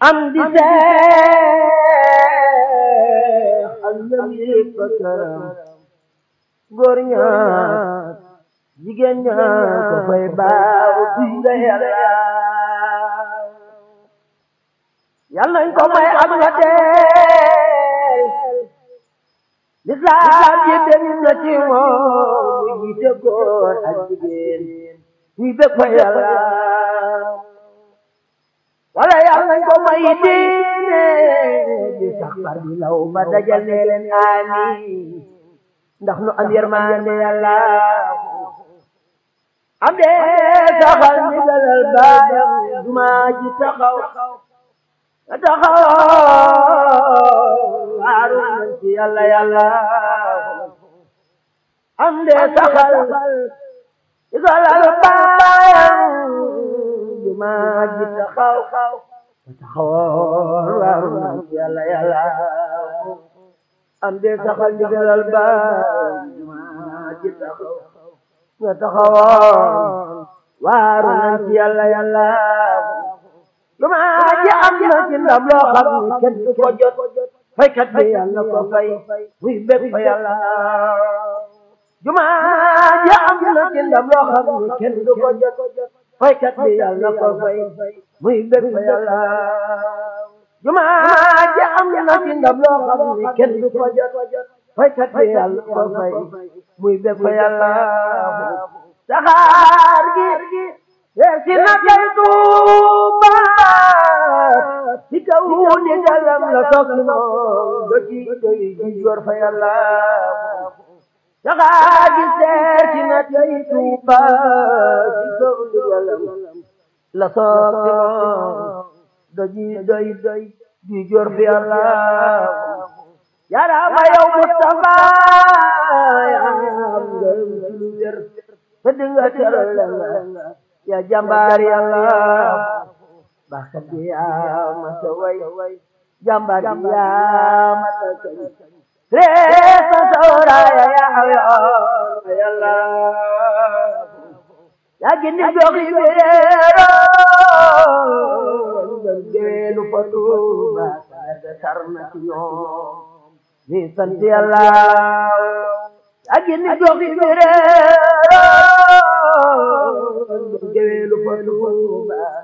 am di seex ak ñam yëpp a këram góor ñaar jigéen ñaar ko fay baaw buy nga yàlla yàlla nañ ko may ak nga teel lislaam yi dem na ci moom mu jiite góor ak jigéen ñuy bëgg fa yàlla wala yàlla nañ ko may diine di sax far di law ba dajal ne leen amin ndax nu am yërmande yàlla am de saxal ni dalal baayam duma ji taxaw nga taxaw waaru nañ ci yàlla yàlla am de saxal ni dalal baayam duma ji taxaw nga taxaw waaru nañ ci yàlla yàlla am de saxal ni dalal baayam duma ji taxaw nga taxawoon waaru nañ ci yàlla yàlla lu ma ji am na ci ndam loo xam ni kenn du ko jot faykat bi yàlla ko fay muy bég fa yàlla juma ji am na ci ndam loo xam ni kenn du ko jot faykat bi yàlla ko fay muy bég fa yàlla juma ji am na ci ndam loo xam ni kenn du ko jot faykat bi yàlla ko fay muy bég fa yàlla saxaar gi si na kay Tuuba si kaw ni galam la sokki moom do ci doy ji jor fa yàlla saxaar gi seer si na kay Tuuba si kaw ni galam la sokki moom do ji doy doy ji jor fa yàlla yarama yow Mustafa yaam ngërëm ci lu wér te dinga teral la ya jàmbaar yàlla baxkat bi yaa mata way jàmbaar bi yaa mata kañ reesa sawraaya yaa ayoon yàlla yaa gindi gox yi beero ngeen geelu fa tuuba saga sarna ci ñoom ni sant yàlla yaa gindi gox yi beero